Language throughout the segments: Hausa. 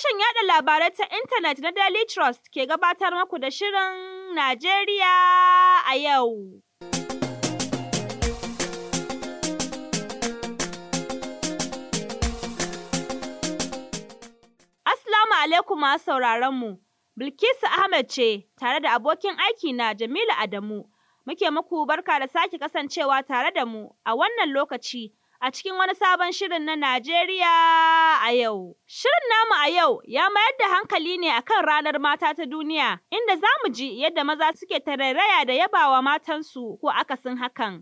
Sashen yada labarai ta intanet na Daily Trust ke gabatar maku da Shirin Najeriya a yau. Assalamu alaikum masu sauraron mu. Bilkisu Ahmed ce tare da abokin aiki na Jamilu Adamu. Muke muku barka da sake kasancewa tare da mu a wannan lokaci a cikin wani sabon shirin na Najeriya a yau. Shirin namu a yau ya mayar da hankali ne akan ranar mata ta duniya inda za mu ji yadda maza suke tarairaya da yabawa matansu ko akasin hakan.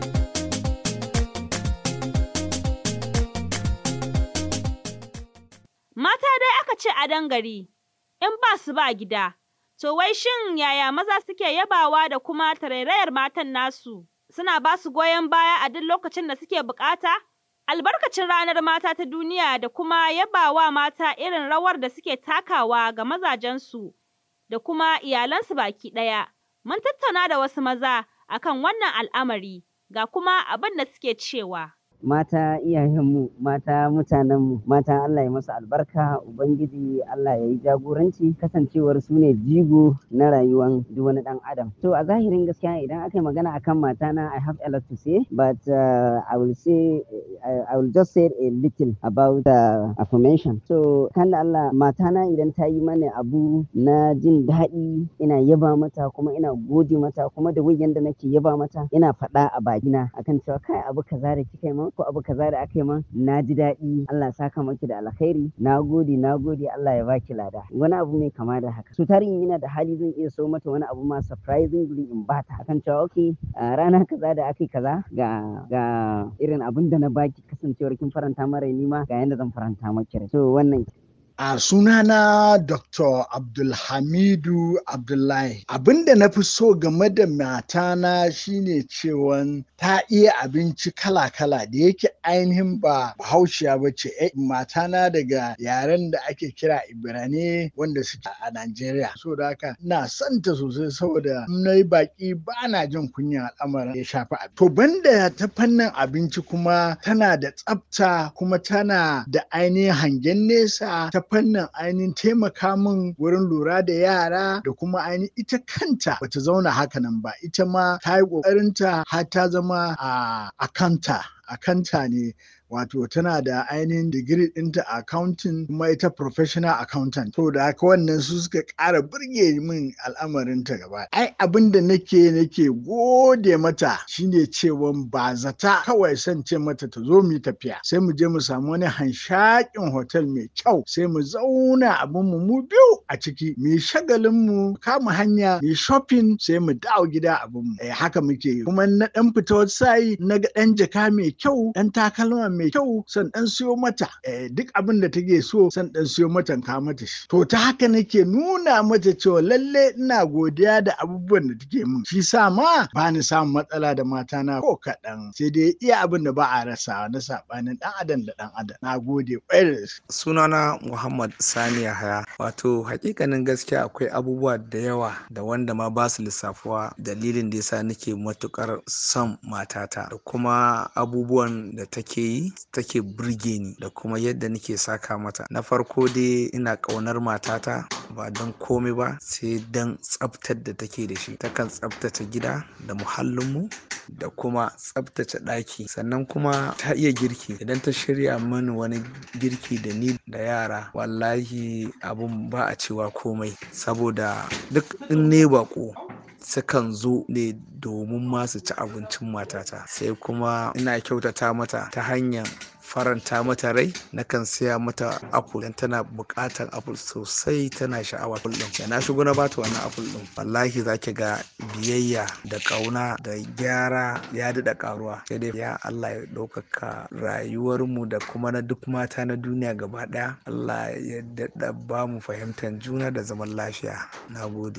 Mata dai aka ce a dangari, in ba su ba gida, to wai shin yaya maza suke yabawa da kuma tarairayar matan nasu? Suna ba su goyon baya a duk lokacin da suke bukata? Albarkacin ranar mata ta duniya da kuma yabawa mata irin rawar da suke takawa ga mazajensu da kuma iyalansu baki ɗaya. Mun tattauna da wasu maza akan wannan al'amari ga kuma abin da suke cewa. mata iyayenmu mata mutanenmu mata Allah ya masu albarka ubangiji Allah ya yi jagoranci kasancewar su ne jigo na rayuwan duk wani dan adam to a zahirin gaskiya idan aka yi magana akan mata na I have a lot to say but uh, I will say uh, I will just say a little about uh, affirmation so kan da Allah mata na idan ta yi mana abu na jin daɗi ina yaba mata kuma ina gode mata kuma da wajen da nake yaba mata ina faɗa a bakina akan cewa kai abu kaza da kika yi min ko abu kaza da aka yi min na ji daɗi Allah saka maki da alkhairi na gode na gode Allah ya baki lada wani abu mai kama da haka so tarin yana da hali zan iya so mata wani abu ma surprisingly in bata akan cewa okay rana kaza da aka yi kaza ga ga irin abin da na baki kasancewar kin faranta mara ni ma ga yanda zan faranta maki rai so wannan A sunana Dr. Abdulhamidu Abdullahi. Abin da na fi so game da matana shine cewan ta iya abinci kala-kala da yake ainihin ba bahaushiya ba ce matana daga yaren da ake kira Ibirane wanda suke a Najeriya. So da haka ina son ta sosai saboda na yi baki ba na jin kunya al'amarin ya shafi abinci. To banda ta fannin abinci kuma tana da tsafta kuma tana da ainihin hangen nesa ta fannin ainihin taimaka min wurin lura da yara da kuma ainihin ita kanta bata zauna hakanan ba ita ma ta yi ƙoƙarinta har ta zama a akanta akanta ne wato tana da ainihin digiri ɗinta a accounting kuma ita professional accountant to da haka wannan su suka ƙara burge min al'amarin ta gaba ai abin da nake nake gode mata shine cewa ba zata kawai son ce mata ta zo mu tafiya sai mu je mu samu wani hanshakin hotel mai kyau sai mu zauna abin mu mu biyu a ciki mu yi shagalin mu kama hanya mu shopping sai mu dawo gida abin mu eh haka muke kuma na dan fita wata sai na ga dan jaka mai kyau dan takalma mai kyau san dan siyo mata duk abin da take so san dan siyo mata ka mata shi to ta haka nake nuna mata cewa lalle ina godiya da abubuwan da take min shi sa ma ba ni samun matsala da mata na ko kaɗan sai dai iya abin da ba a rasa na sabanin dan adam da dan adam na gode sunana Muhammad Sani Yahaya wato hakikanin gaskiya akwai abubuwa da yawa da wanda ma ba su lissafuwa dalilin da yasa nake matukar son matata da kuma abubuwan da take yi take burge ni da kuma yadda nake saka mata na farko dai ina ƙaunar matata ba don komai ba sai don tsaftar da take da shi takan tsaftace gida da muhallinmu da kuma tsaftace ɗaki sannan kuma ta iya girki idan ta shirya mani wani girki da ni da yara wallahi abun ba a cewa komai saboda duk in ne bako sukan zo ne domin masu ci abincin matata sai kuma ina kyautata mata ta hanyar faranta mata rai nakan siya mata apple dan tana buƙatar apple sosai tana sha'awa apple din da na shigo na bata wannan apple din wallahi zaki ga biyayya da ƙauna da gyara ya daɗa ƙaruwa sai dai ya Allah ya ɗaukaka rayuwarmu da kuma na duk mata na duniya gaba ɗaya Allah ya daɗa ba mu fahimtar juna da zaman lafiya na gode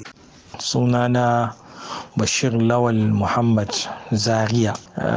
sunana bashir lawal muhammad zaria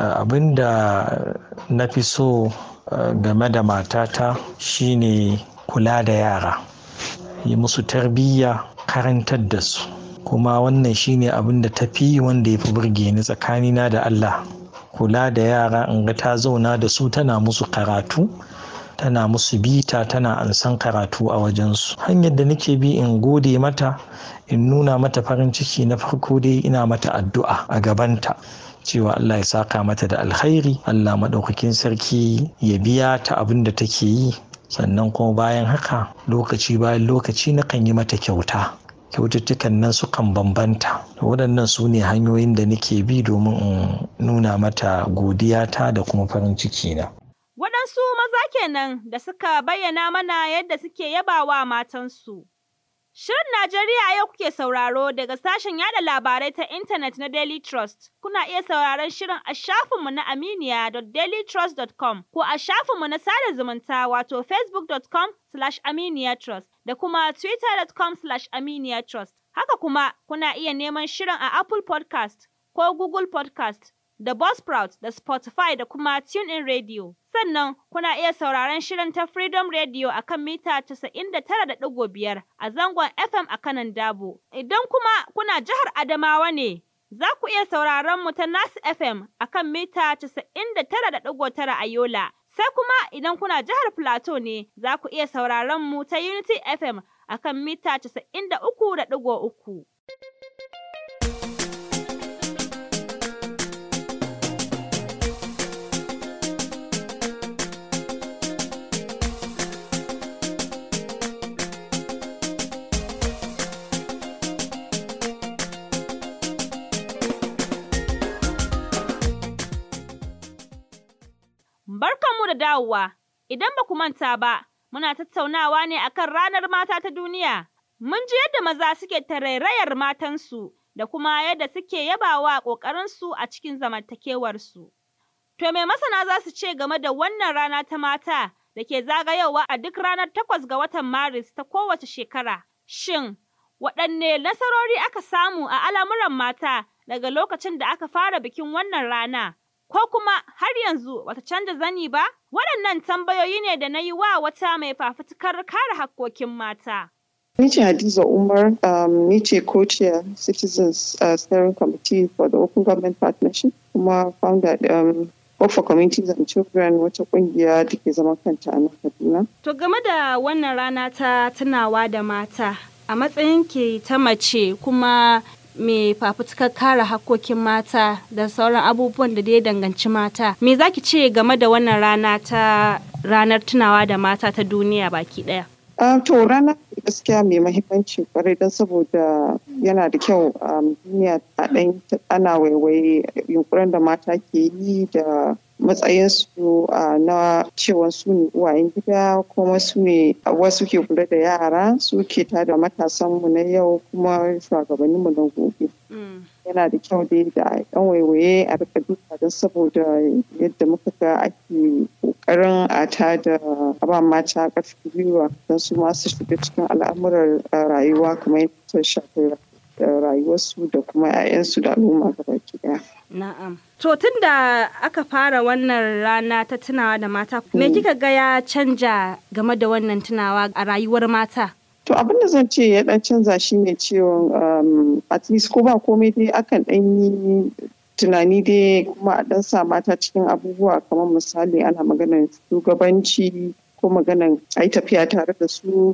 abinda na fi so game da matata shine kula da yara yi musu tarbiyya karantar da su kuma wannan shine abin da ta fi wanda ya fi burge ni tsakanina da allah kula da yara in ga ta zauna da su tana musu karatu tana musu bita tana ansan karatu a wajensu hanyar da nake bi in gode mata in nuna mata farin ciki na farko dai ina mata addu'a a gabanta cewa Allah ya saka mata da alkhairi Allah maɗaukakin sarki ya biya ta abin da take yi sannan kuma bayan haka lokaci bayan lokaci nakan yi mata kyauta kyaututtukan nan sukan bambanta waɗannan su ne hanyoyin da nake bi domin in nuna mata godiyata da kuma farin ciki na Waɗansu maza kenan da suka bayyana mana yadda suke yabawa matansu. Shirin Najeriya yau kuke sauraro daga sashen yada labarai ta intanet na Daily Trust. Kuna iya sauraron shirin a shafinmu na aminiya.dailytrust.com ko a shafinmu na sada zumunta wato facebook.com slash aminiyatrust da kuma twitter.com slash aminiyatrust. Haka kuma kuna iya neman shirin a Apple podcast ko Google podcast da Buzzsprout da Spotify da kuma TuneIn Radio. Sannan kuna iya sauraron shirin ta Freedom Radio a kan mita 99.5 a zangon FM a kanan Dabo. Idan kuma kuna jihar Adamawa ne, za ku iya sauraron mu ta Nas FM a kan mita 99.9 a Yola. Sai kuma idan kuna jihar Plateau ne, za ku iya sauraron mu ta Unity FM a kan mita 93.3. Barkanmu da dawowa. Idan ba ku manta ba, muna tattaunawa ne akan ranar mata ta duniya. Mun ji yadda maza suke tarairayar matansu da kuma yadda suke yabawa ƙoƙarinsu a cikin zamantakewarsu. To me masana za su ce game da wannan rana ta mata da ke zagayowa a duk ranar takwas ga watan Maris ta kowace shekara? Shin, waɗanne nasarori aka samu a al'amuran mata daga lokacin da aka fara bikin wannan rana? ko kuma har yanzu bata canza zani ba? Waɗannan tambayoyi ne da na yi wa wata mai fafutukar kare hakkokin mata. Ni ce Hadiza Umar, um, ni ce co-chair Citizens uh, Steering Committee for the Open Government Partnership, kuma founder um, Hope for Communities and Children wata kungiya da ke zama kanta a nan Kaduna. To game da wannan rana ta tunawa da mata, a matsayin ke ta mace kuma mai fafutukar kare hakkokin mata da sauran abubuwan da ya danganci mata. Me za ki ce game da wannan rana ta ranar tunawa da mata ta duniya baki ɗaya? Uh, to rana gaskiya mai mahimmanci kwarai don saboda yana da kyau a duniya a ɗan ana waiwaye yunkurin da mata ke yi da matsayinsu na cewa su ne uwayen gida kuma su ne wasu ke kula da yara su ke tada matasanmu na yau kuma shugabanninmu na gobe. yana da kyau dai da yan waiwaye a rika duka don saboda yadda muka ga ake kokarin a ta da ba mata ƙarfi gwiwa don su masu shiga cikin al'amuran rayuwa kamar yadda shafi rayuwarsu da kuma 'ya'yansu da al'umma gabaki daya. Na'am. To tun da aka fara wannan rana ta tunawa da mata, me kika ga ya canja game da wannan tunawa a rayuwar mata? To abin da zan ce ya dan canza shi ne cewa at least ko ba komai dai akan dan yi tunani dai kuma a dan sa mata cikin abubuwa kamar misali ana maganar shugabanci ko maganar a yi tafiya tare da su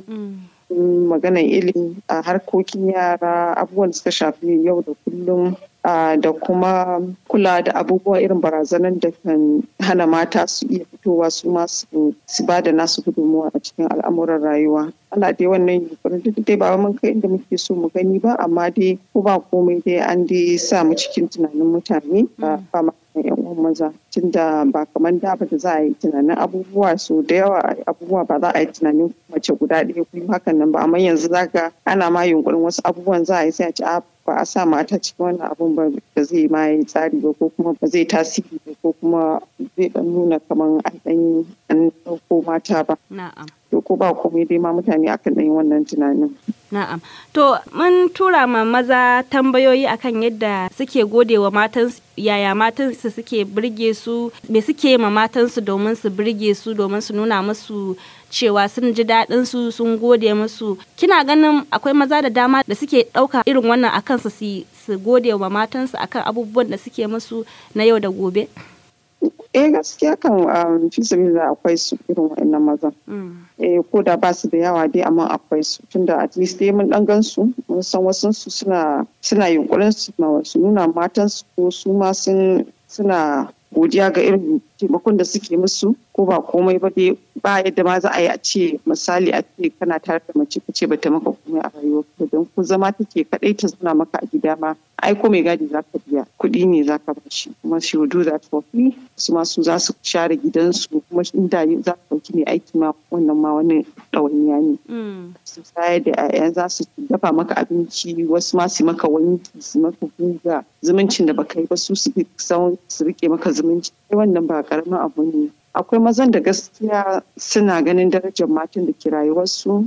maganar ilimi a harkokin yara abubuwan da suka shafi yau da kullum da kuma kula da abubuwa irin barazanar da kan hana mata su iya fitowa su masu su ba da nasu gudunmuwa a cikin al'amuran rayuwa ana dai wannan yunkurin duk dai ba mun kai inda muke so mu gani ba amma dai ko ba komai dai an dai sa mu cikin tunanin mutane ba ma yan uwan maza tunda ba kamar da ba da za a yi tunanin abubuwa so da yawa abubuwa ba za a yi tunanin mace guda ɗaya kullum hakan nan ba amma yanzu zaka ana ma yunkurin wasu abubuwan za a yi sai a ce a ba a sa mata cikin wannan abun ba da zai ma yi tsari ba ko kuma ba zai tasiri ba ko kuma zai dan nuna kamar an dan an ɗauko mata ba. Na'am. To ko ba komai dai ma mutane akan ɗan yi wannan tunanin. Na'am. To mun tura ma maza tambayoyi akan yadda suke gode wa matan yaya matansu suke birge su me suke ma matansu domin su birge su domin su nuna musu cewa sun ji daɗin su sun gode musu kina ganin akwai maza da dama da suke ɗauka irin wannan a kansu su su gode wa matansu akan abubuwan da suke musu na yau da gobe Eh gaskiya kan fi sabila akwai su irin wa'annan mazan. Eh ko da ba su da yawa dai amma akwai su tunda at least dai mun dan gan su mun san wasu su suna suna yunkurin su su nuna matan su ko su ma sun suna godiya ga irin taimakon da suke musu ko ba komai ba dai ba yadda ma za a yi a ce misali a ce kana tare da mace ka ce ba ta maka komai a rayuwa don ku zama take kadai ta zauna maka a gida ma ai ko mai gadi za ka biya kuɗi ne za ka bashi kuma she will do that for free su ma su za su share gidansu kuma inda za ka ɗauki mai aiki ma wannan ma wani ɗawainiya ne. su sayar da 'ya'ya za su dafa maka abinci wasu ma su maka wanki su maka guga zumuncin da baka yi ba su su su rike maka zumunci wannan ba karamin abu ne akwai mazan da gaskiya suna ganin darajar matan da ke rayuwarsu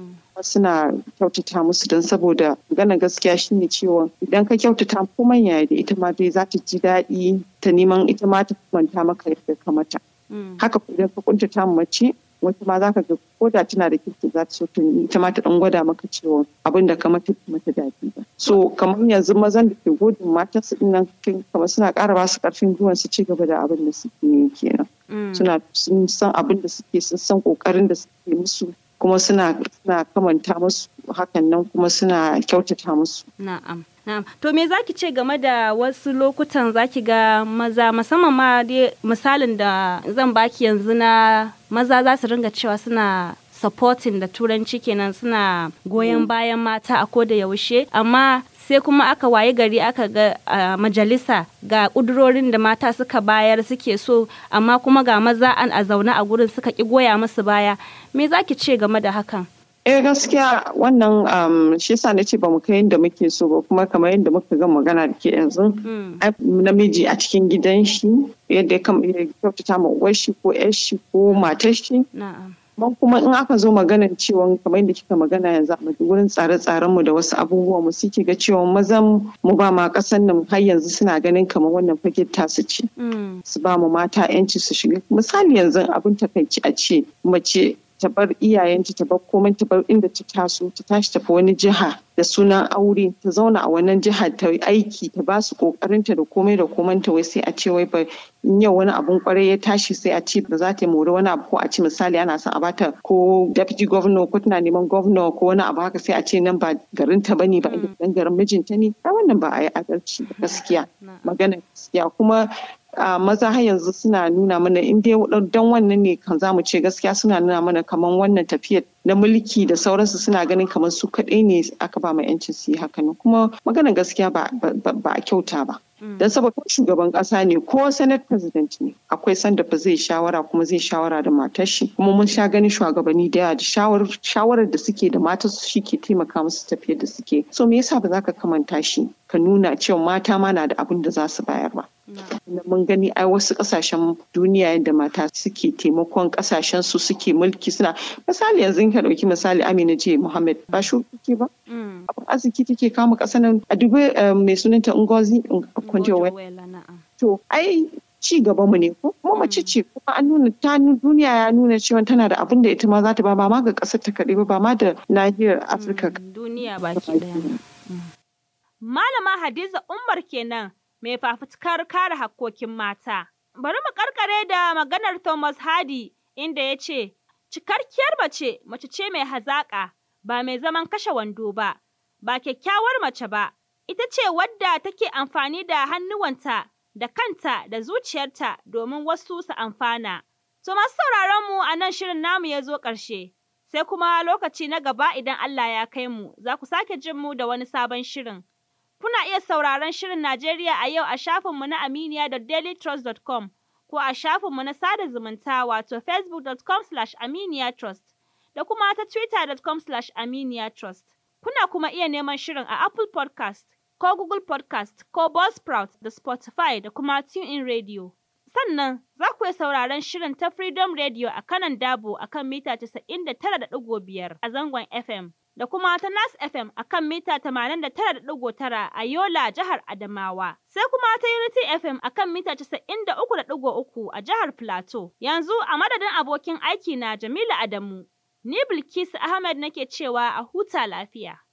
suna kyautata musu don saboda magana gaskiya shine cewa idan ka kyautata ko manya da ita ma dai za ta ji daɗi ta neman ita ma ta manta maka yadda ka mata haka idan ka kuntata mace wata ma za ka ga ko da tana da kirki za ta so ta ita ma ta dan gwada maka cewa abin da ka mata mata daɗi ba so kamar yanzu mazan da ke godin matan su din nan kamar suna ƙara ba su ƙarfin gwiwa su ci gaba da abin da suke yi kenan suna sun san abin da suke sun san ƙoƙarin da suke musu kuma suna suna kamanta musu hakan nan kuma suna kyautata musu na'am Na'am. To me zaki ce game da wasu lokutan zaki ga maza musamman ma dai misalin da zan baki yanzu na maza za su ringa cewa suna supporting da turanci kenan suna goyon bayan mata a koda yaushe amma sai kuma aka waye gari aka ga a majalisa ga kudurorin da mata suka bayar suke so amma kuma ga maza an a zaune a gurin suka ki goya musu baya me zaki ce game da hakan eh gaskiya wannan shi yasa na ce ba mu kai yadda muke so ba kuma kamar yadda muka ga magana da ke yanzu namiji a cikin gidan shi yadda ya kyautata ma uwar shi ko yar shi ko matar shi Amma kuma in aka zo maganan cewa kamar yadda kika magana yanzu a wurin tsare-tsaren mu da wasu abubuwa mu suke ga cewa mazan mu ba ma kasan nan har yanzu suna ganin kamar wannan fage tasu ce. Su ba mu mata yanci su shiga. Misali yanzu abin takaici a ce mace ta bar iyayenta ta bar komai ta bar inda ta taso ta tashi tafi wani jiha da sunan aure ta zauna a wannan jihar ta aiki ta ba su kokarinta da komai da komanta wai sai a ce wai ba in yau wani abun kwarai ya tashi sai a ce ba za ta mori wani abu ko a ce misali ana son a bata ko deputy governor ko tana neman governor ko wani abu haka sai a ce nan ba garin ta bane ba dan garin mijinta ne a wannan ba a yi adalci gaskiya magana gaskiya kuma Uh, maza har yanzu suna nuna mana in dai don wannan ne kan zamu ce gaskiya suna nuna mana kamar wannan tafiyar na mulki da sauransu suna ganin kamar su kaɗai ne aka ba ma yancin su yi hakan kuma maganar gaskiya ba a kyauta ba don saboda shugaban ƙasa ne ko senate president ne akwai sanda ba zai shawara kuma zai shawara da matar shi kuma mun sha ganin shugabanni da yawa da shawarar da suke da matar su shi ke taimaka musu tafiyar da suke so me yasa ba za ka kamanta shi ka nuna cewa mata ma na da abin da za su bayar ba mun gani ai wasu kasashen duniya yadda mata suke taimakon kasashen su suke mulki suna misali yanzu ka dauki misali Amina J Muhammad ba shuki ba abin arziki take kama kasa nan a dubi mai sunanta Ngozi Okonjo to ai ci gaba mu ne ko kuma mace ce kuma an nuna ta duniya ya nuna cewa tana da abin da ita ma za ta ba ba ma ga kasar ta kaɗai ba ba ma da nahiyar Afirka duniya baki daya Malama Hadiza Umar kenan mai fafutukar kare hakkokin mata. Bari mu karkare da maganar Thomas Hardy inda ya ce, Cikakkiyar mace, mace ce mai hazaƙa, ba mai zaman kashe wando ba, ba kyakkyawar mace ba, ita ce wadda take amfani da hannuwanta, da kanta, da zuciyarta domin wasu su amfana. To masu sauraron mu a nan shirin namu ya zo ƙarshe, sai kuma lokaci na gaba idan Allah ya kai mu, za ku sake jin mu da wani sabon shirin. Kuna iya sauraron Shirin Najeriya a yau a shafinmu na aminiya.dailytrust.com ko a shafinmu na sada zumunta wato facebook.com slash aminiyatrust da kuma ta twitter.com slash aminiyatrust. Kuna kuma iya neman shirin a Apple podcast ko Google podcast ko Buzzsprout da Spotify da kuma TuneIn Radio. Sannan za ku iya sauraron shirin ta Freedom Radio a kanan Dabo a kan mita 99.5 a zangon FM. da kuma ta Nas FM a kan mita 89.9 a Yola, jihar Adamawa. Sai kuma ta Unity FM a kan mita 93.3 a jihar Plateau. Yanzu a madadin abokin aiki na Jamilu Adamu, ni Bilkisu Ahmed nake cewa a huta lafiya.